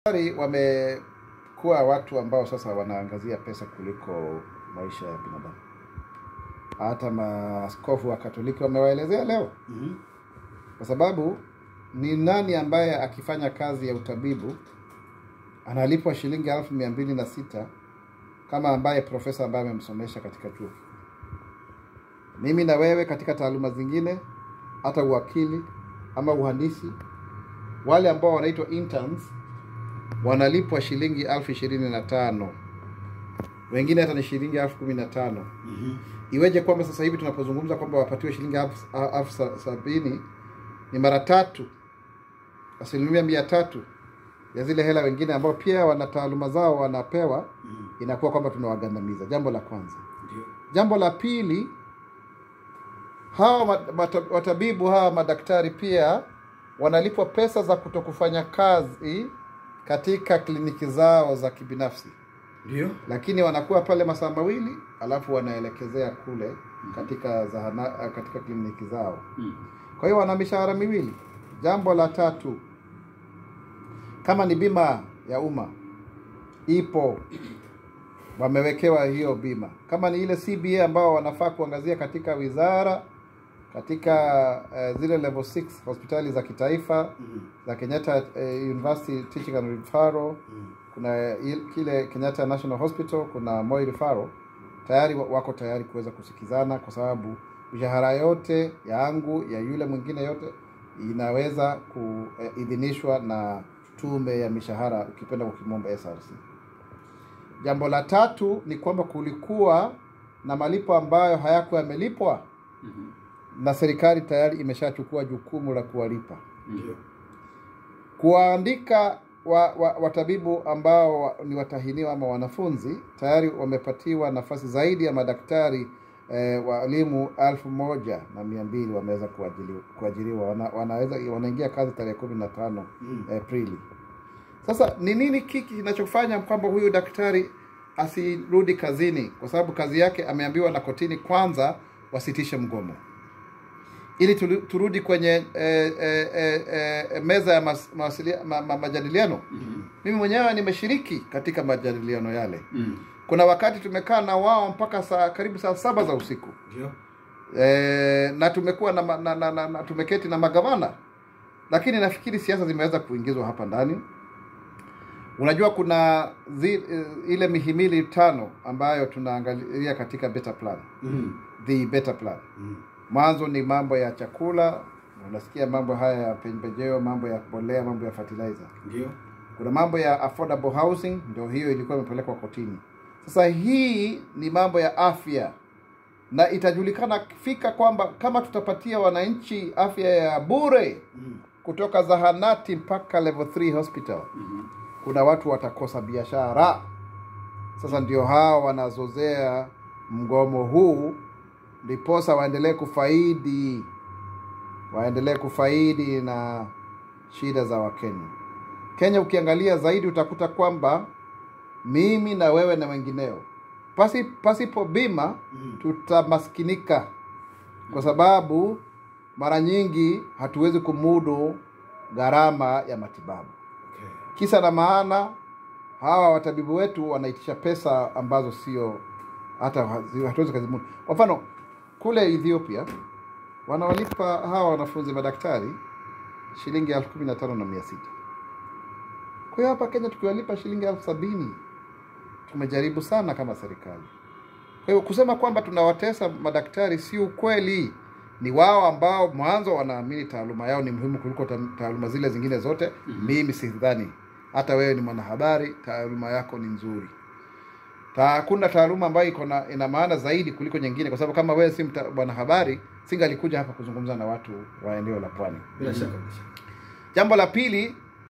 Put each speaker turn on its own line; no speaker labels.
Madaktari wamekuwa watu ambao sasa wanaangazia pesa kuliko maisha ya binadamu. Hata maaskofu wa Katoliki wamewaelezea leo,
Mhm.
kwa sababu ni nani ambaye akifanya kazi ya utabibu analipwa shilingi elfu mia mbili na sita kama ambaye profesa ambaye amemsomesha katika chuo kikuu. Mimi na wewe katika taaluma zingine, hata uwakili ama uhandisi, wale ambao wanaitwa interns wanalipwa shilingi elfu ishirini na tano wengine hata ni shilingi elfu kumi na tano
Mhm.
Iweje kwamba sasa hivi tunapozungumza kwamba wapatiwe shilingi elfu elfu sa- sabini ni mara tatu, asilimia mia tatu ya zile hela wengine ambao pia wana taaluma zao wanapewa,
Mhm.
inakuwa kwamba tunawagandamiza. Jambo la kwanza.
Ndio.
Jambo la pili, hawa mat- mata- watabibu hawa madaktari pia wanalipwa pesa za kutokufanya kazi katika kliniki zao za kibinafsi,
Ndio.
lakini wanakuwa pale masaa mawili alafu wanaelekezea kule katika zahana, katika kliniki zao.
Mhm.
Kwa hiyo wana mishahara miwili. Jambo la tatu, kama ni bima ya umma ipo, wamewekewa hiyo bima. Kama ni ile CBA ambao wanafaa kuangazia katika wizara, katika uh, zile level 6 hospitali za kitaifa
Mhm.
za Kenyatta uh, University Teaching and Referral,
Mhm.
kuna il- kile Kenyatta National Hospital, kuna Moi Referral, tayari wa- wako tayari kuweza kusikizana, kwa sababu mishahara yote yangu ya yule mwingine yote inaweza kuidhinishwa na tume ya mishahara, ukipenda kwa kimombo SRC. Jambo la tatu ni kwamba kulikuwa na malipo ambayo hayakuwa yamelipwa
Mhm.
na serikali tayari imeshachukua jukumu la kuwalipa
Ndio.
kuwaandika wa, wa, watabibu ambao wa, ni watahiniwa ama wanafunzi tayari wamepatiwa nafasi zaidi ya madaktari eh, walimu elfu moja na mia mbili wameweza kuajiliwa- kuajiriwa wana, wanaweza wanaingia kazi tarehe kumi na tano
Mhm.
Aprili. Sasa ni nini kiki kinachofanya kwamba huyu daktari asirudi kazini? Kwa sababu kazi yake ameambiwa na kotini kwanza wasitishe mgomo ili tulu- turudi kwenye eh, eh, eh, eh, meza ya mas, mawasilia, ma, ma, majadiliano.
Mhm.
Mimi mwenyewe nimeshiriki katika majadiliano yale.
Mhm.
Kuna wakati tumekaa na wao mpaka saa karibu saa saba za usiku
Ndio.
e, na tumekuwa na, ma- na, na, na, na tumeketi na magavana, lakini nafikiri siasa zimeweza kuingizwa hapa ndani. Unajua kuna zi, eh, ile mihimili tano ambayo tunaangalia katika better plan,
Mhm.
the better plan.
Mhm.
Mwanzo ni mambo ya chakula, unasikia mambo haya ya pembejeo, mambo ya mbolea, mambo ya fertilizer.
Ndio.
Kuna mambo ya affordable housing, ndio hiyo ilikuwa imepelekwa kotini. Sasa hii ni mambo ya afya, na itajulikana fika kwamba kama tutapatia wananchi afya ya bure
Mhm.
kutoka zahanati mpaka level 3 hospital,
Mhm.
kuna watu watakosa biashara. Sasa ndio hao wanazozea mgomo huu, ndiposa waendelee kufaidi, waendelee kufaidi na shida za Wakenya. Kenya ukiangalia zaidi utakuta kwamba mimi na wewe na wengineo pasi, pasipo bima
Mhm.
tutamaskinika, kwa sababu mara nyingi hatuwezi kumudu gharama ya matibabu.
Okay.
Kisa na maana, hawa watabibu wetu wanaitisha pesa ambazo sio hata hazi- hatuwezi kazimudu. Kwa mfano kule Ethiopia wanawalipa hawa wanafunzi madaktari shilingi elfu kumi na tano na mia sita. Kwa hiyo hapa Kenya tukiwalipa shilingi elfu sabini tumejaribu sana kama serikali. Kwa hiyo kusema kwamba tunawatesa madaktari si ukweli. Ni wao ambao mwanzo wanaamini taaluma yao ni muhimu kuliko ta- taaluma zile zingine zote. Mimi sidhani. Hata wewe ni mwanahabari, taaluma yako ni nzuri. Ta- Hakuna taaluma ambayo iko na ina maana zaidi kuliko nyingine, kwa sababu kama wewe si mta- mwanahabari, singalikuja hapa kuzungumza na watu wa eneo la pwani.
Bila shaka bila shaka.
Jambo la pili,